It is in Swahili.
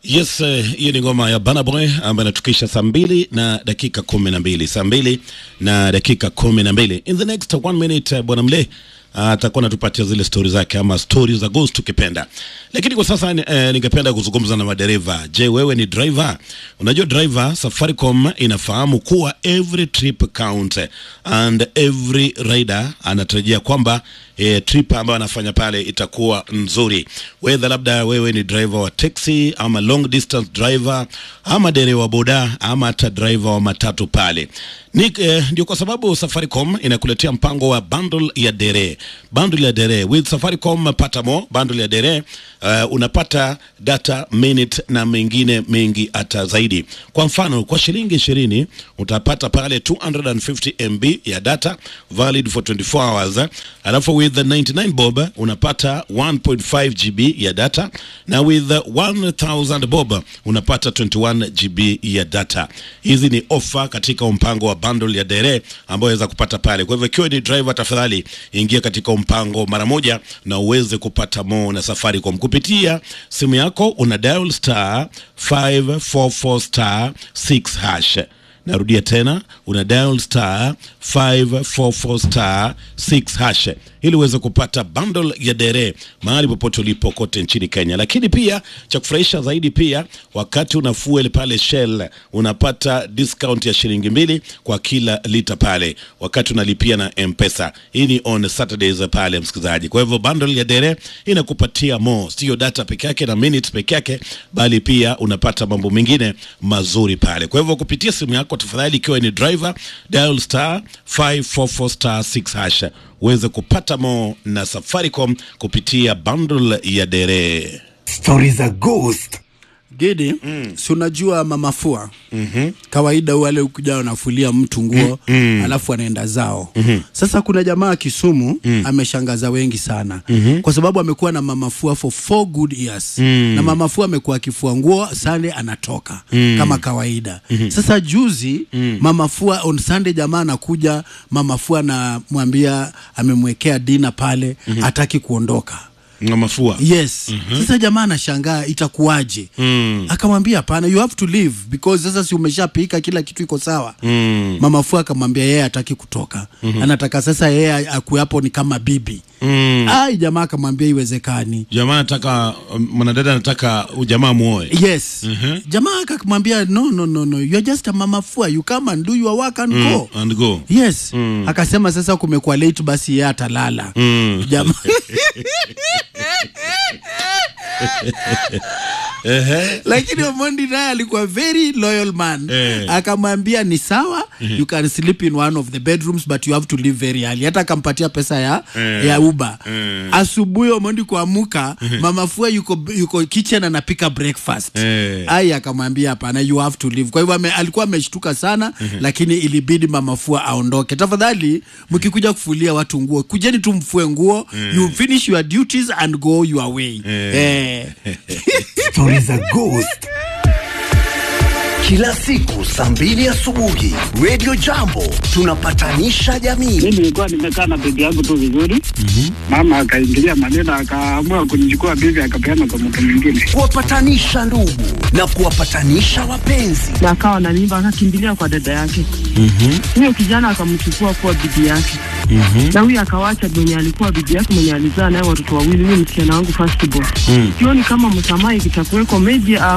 Yes, hiyo uh, ni ngoma ya Burna Boy ambayo inatukisha saa mbili na dakika kumi na mbili saa mbili na dakika kumi na mbili In the next one minute, uh, bwana Mle atakuwa uh, anatupatia zile stori zake ama stori za ghost ukipenda, lakini kwa sasa eh, ningependa kuzungumza na madereva. Je, wewe ni driver? Unajua driver, Safaricom inafahamu kuwa every trip count and every rider anatarajia kwamba eh, trip ambayo anafanya pale itakuwa nzuri, whether labda wewe ni driver wa taxi ama long distance driver ama dereva wa boda ama hata driver wa matatu pale ni eh, ndio kwa sababu Safaricom inakuletea mpango wa bundle ya dere bundle ya dere with Safaricom pata mo bundle ya dere uh, unapata data minute na mengine mengi hata zaidi. Kwa mfano kwa shilingi ishirini utapata pale 250 MB ya data valid for 24 hours, alafu with the 99 bob unapata 1.5 GB ya data na with the 1000 bob unapata 21 GB ya data. Hizi ni ofa katika mpango wa bundle ya dere ambayo waweza kupata pale. Kwa hivyo ikiwa ni driver, tafadhali ingia katika mpango mara moja na uweze kupata mo na Safaricom kupitia simu yako, una dial star 544 star 6 hash. Narudia tena, una dial star 544 star 6 hash ili uweze kupata bundle ya dere mahali popote ulipo kote nchini Kenya. Lakini pia cha kufurahisha zaidi, pia wakati una fuel pale Shell unapata discount ya shilingi mbili kwa kila lita pale wakati unalipia na M-Pesa. Hii ni on Saturdays pale, msikilizaji. Kwa hivyo bundle ya dere inakupatia mo, sio data peke yake na minutes peke yake, bali pia unapata mambo mengine mazuri pale. Kwa hivyo kupitia simu yako, tafadhali, ikiwa ni driver, dial star 544 star 6 hash uweze kupata mo na Safaricom kupitia bundle ya dere. Stori za ghost Gidi, mm. si unajua mamafua mm-hmm. kawaida wale ukuja wanafulia mtu nguo mm-hmm. alafu anaenda zao mm-hmm. Sasa kuna jamaa Kisumu mm-hmm. ameshangaza wengi sana mm-hmm. kwa sababu amekuwa na mamafua for four good years mm-hmm. na mamafua amekuwa akifua nguo Sunday anatoka mm-hmm. kama kawaida mm-hmm. Sasa juzi mm-hmm. mamafua on Sunday jamaa anakuja, mamafua anamwambia amemwekea dina pale mm-hmm. ataki kuondoka mafua yes mm-hmm. Sasa jamaa anashangaa itakuwaje? mm. Akamwambia hapana, you have to leave because sasa si umeshapika kila kitu iko sawa. mm. Mama Fua akamwambia yeye hataki kutoka mm-hmm. Anataka sasa yeye akuwe hapo ni kama bibi mm. Ai, jamaa akamwambia iwezekani. Jamaa anataka mwanadada anataka ujamaa muoe. Yes mm-hmm. Jamaa akamwambia no, no, no, no. You are just a Mama Fua, you come and do your work and mm. go and go. Yes mm. Akasema sasa kumekuwa late, basi yeye atalala mm. Jamaa lakini Omondi naye alikuwa very loyal man Eh. akamwambia ni sawa you can sleep in one of the bedrooms but you have to leave very early hata akampatia pesa ya, Eh. ya uba Eh. asubuhi Omondi kuamuka mama Fua yuko, yuko kitchen anapika breakfast Eh. ai akamwambia hapana you have to leave kwa hivyo ame, alikuwa ameshtuka sana lakini ilibidi mama Fua aondoke tafadhali mkikuja kufulia watu nguo kujeni tu mfue nguo you finish your duties and go your way eh. Stori za ghost kila siku saa mbili asubuhi Radio Jambo tunapatanisha jamii. mi nilikuwa nimekaa na bibi yangu tu vizuri mama akaingilia maneno akaamua kunichukua bibi akapeana kwa mtu mwingine kuwapatanisha ndugu na kuwapatanisha wapenzi. na akawa na mimba akakimbilia kwa dada yake huyo kijana akamchukua kuwa bibi yake na huyo akawacha mwenye alikuwa bibi yake mwenye alizaa naye watoto wawili huyo msichana wangu first born sioni kama msamaha ikitakuweko meji